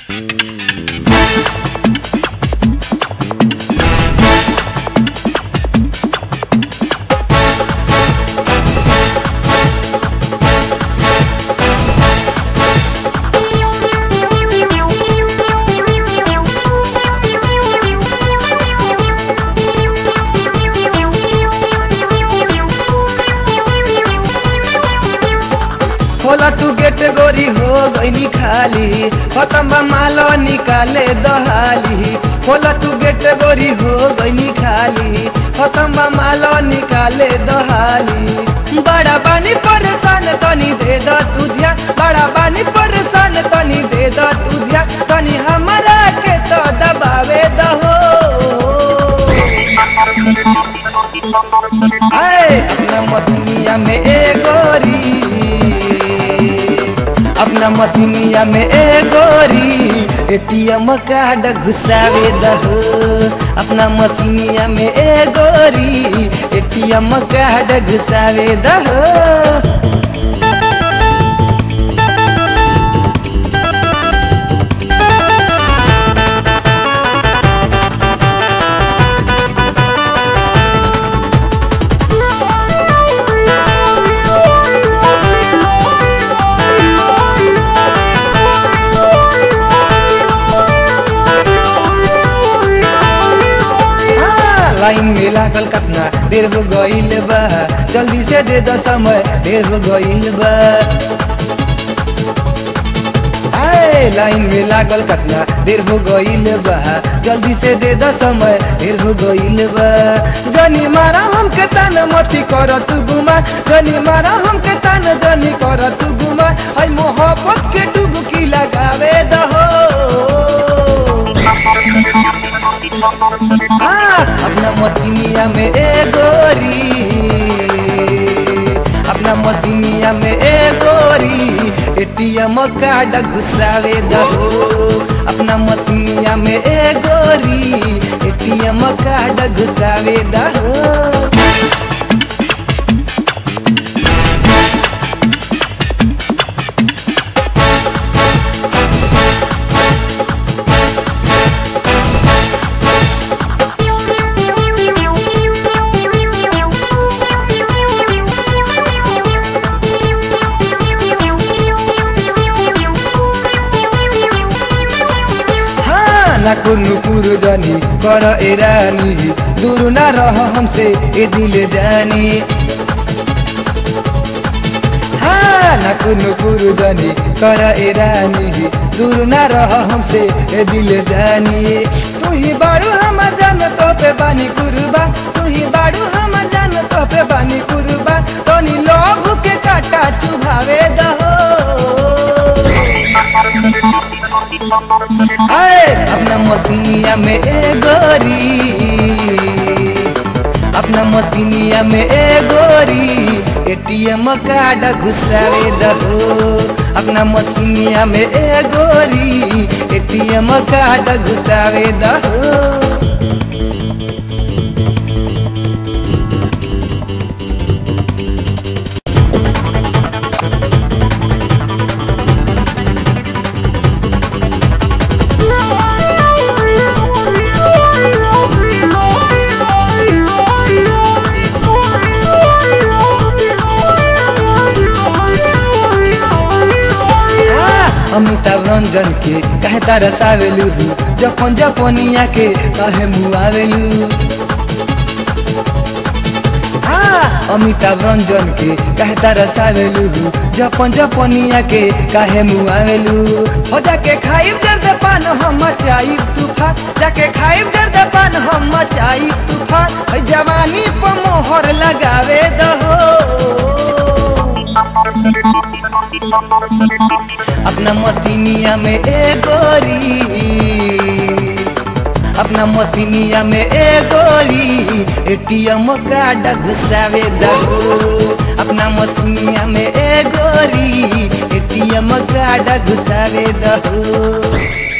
खोला तू गेट गोरी हो गईनी खाली खतम्बा माल निकाले दहाली खोला तू गेट गोरी हो गईनी खाली खतम्बा माल निकाले दहाली बड़ा बानी परेशान तनी दे द तू ध्यान बड़ा बानी परेशान तनी दे द तू ध्यान तनी हमरा के तो दबावे दहो आए अपना मसीनिया में ए गोरी अपना मसीनिया में ए गोरी एटीएम कार्ड घुसावे दहो अपना मसीनिया में ए गोरी एटीएम कार्ड घुसावे दहो हाँ, लाइन में लागल कतना देर हो गईल बा जल्दी से दे द समय देर हो गईल बा आए, लाइन में लागल कतना देर हो गईल बा जल्दी से दे द समय देर हो गईल बा जनी मारा हमके तान मती कर तू गुमा जनी मारा हमके तान जनी कर तू गुमा आई मोहब्बत के डुबकी लगावे दहो हाँ, अपना मसीनिया में ए गोरी अपना मसीनिया में ए गोरी एटीएम कार्ड घुसावे दहो अपना मसीनिया में ए गोरी एटीएम कार्ड घुसावे दहो हाँ ना कुनु कुरु जानी कर एरानी दूर ना रह हमसे ए दिल जानी हाँ ना कुनु कुरु जानी कर एरानी दूर ना रह हमसे ए दिल जानी तू ही बाड़ू हम जान तो पे बानी कुरुबा तू ही बाड़ू हम जान तो पे बानी कुरुबा तनी लोभ के काटा चुभावे दहो आए अपना मसीनिया में ए गोरी अपना मसीनिया में ए गोरी एटीएम कार्ड घुसावे दहो अपना मसीनिया में ए गोरी एटीएम कार्ड घुसावे दहो हाँ, अमिताभ रंजन के कहे तारा सावेलू जपन जपनिया के कहे मुआवेलू हाँ, अमिताभ रंजन के कहे तारा सावेलू जपन जपनिया के काहे मुआवेलू हो जाके खाइब जर्द पान हम मचाई तूफान जाके खाइब जर्द पान हम मचाई तूफान है जवानी पर मोहर लगावे दहो अपना मसीनिया में ए गोरी अपना मसीनिया में ए गोरी एटीएम कार्ड घुसावे दहो अपना मसीनिया में ए गोरी एटीएम कार्ड घुसावे दहो